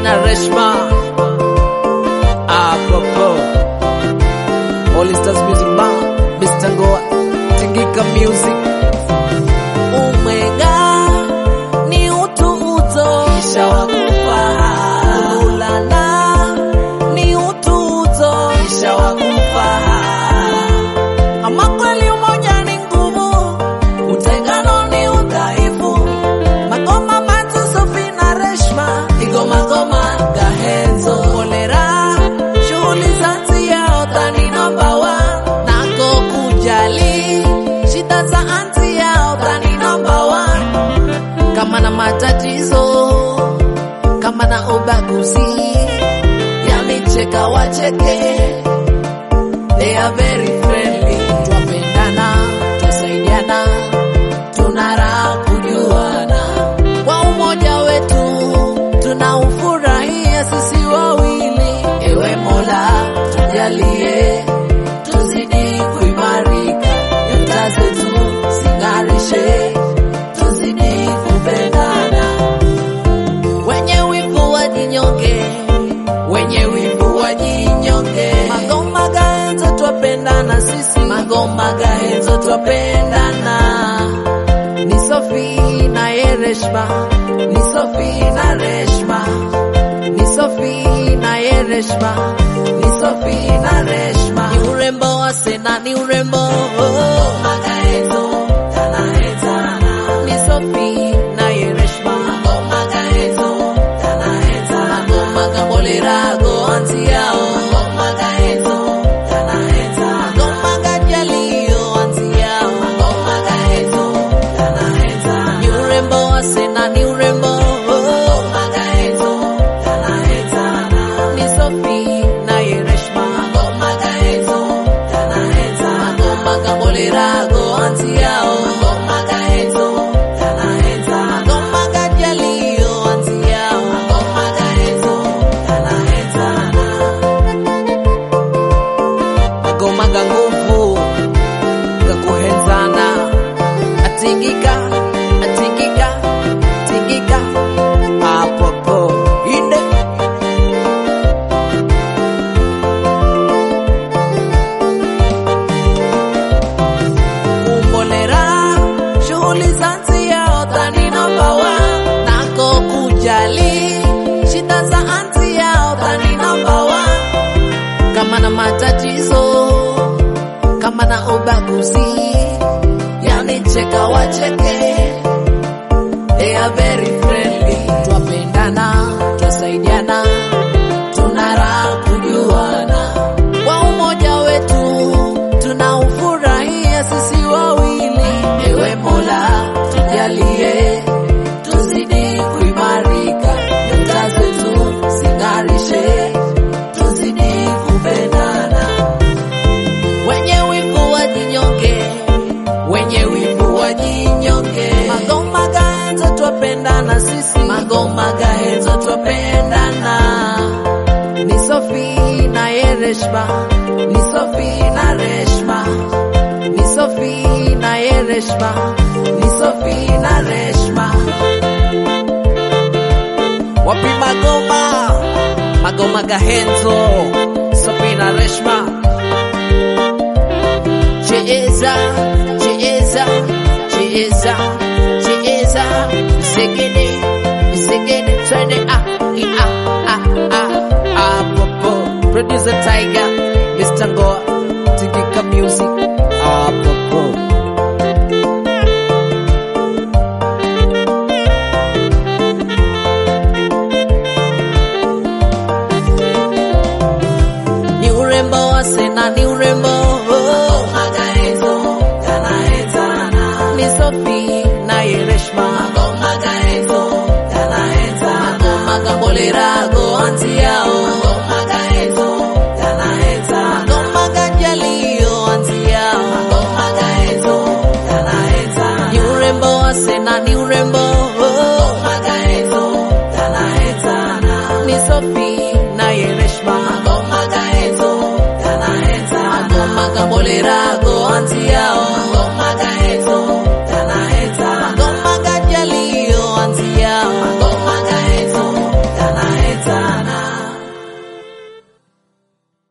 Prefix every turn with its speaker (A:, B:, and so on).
A: na Reshma apopo All Stars Music Band Mr. Ngoa Tingika Music Umwenga ni utu uto kisha wakufa Ulana ni utu uto kisha wakufa Ama kweli umoja ni nguvu utengano ni udhaifu Magoma Manzu Sofi na Reshma Igoma goma gahenzo Kolera Shughuli za nzia Otani number one Nako kujali Shida za anti ya Otani number one Kama na matatizo Kama na ubaguzi Yanicheka wacheke They are very friendly Twapendana Twasaidiana tuna raha kujuana kwa umoja wetu tunaufurahia sisi wawili. Ewe Mola, tujalie tuzidi kuimarika, nyota zetu zing'arishe, tuzidi kupendana. Wenye wivu wajinyonge, wenye wivu wajinyonge. Magoma gaenzo twapendana sisi, magoma gaenzo twapendana ni Sofi na ye Reshma, ni Sofi na Reshma, ni Sofi na ye Reshma, ni Sofi na Reshma. Ni urembo wa Sena, ni urembo oh. Magaezo tanaezana, ni Sofi na ye Reshma, magaezo tanaezana, ngoma gambolera go anti yao, magaezo tanaezana, ngoma gajalio anti yao, magaezo tanaezana, ni urembo wa Sena, ni urembo oh. Magaezo tanaezana, ni Sofi na ye Reshma, magaezo tanaezana, ngoma gambolera go anti yao, magaezo tanaezana, ngoma gajalio anti yao, magaezo tanaezana magoma ga nguvu ga kuhenzana atingika atingika tingika apopo inde kumbolera shughuli za nzia otani namba one nako kujali shida za anti ya otani namba one kama na matatizo kama na ubaguzi yani cheka wacheke they are very friendly twapendana twasaidiana tuna raha kujuana kwa umoja wetu tunaufurahia sisi wawili ewe mola tujalie tuzidi kuimarika nyota zetu zing'arishe tuzidi kupendana wenye wivu wajinyonge, wenye wivu wajinyonge. Magoma gaenzo twapendana sisi, magoma gaenzo twapendana. Ni Sofi na ye Reshma, ni Sofi na Reshma, ni Sofi na ye Reshma, ni Sofi na Reshma. Wapi magoma? Magoma gahenzo, Sofi na Reshma. Cheza, cheza, cheza, cheza, segede, segede, twende ah, i, ah, ah, ah, ah, popo. Producer Tiger, Mr. Ngoa, Tingika Music, ah, popo. Ni urembo wa Sena, ni urembo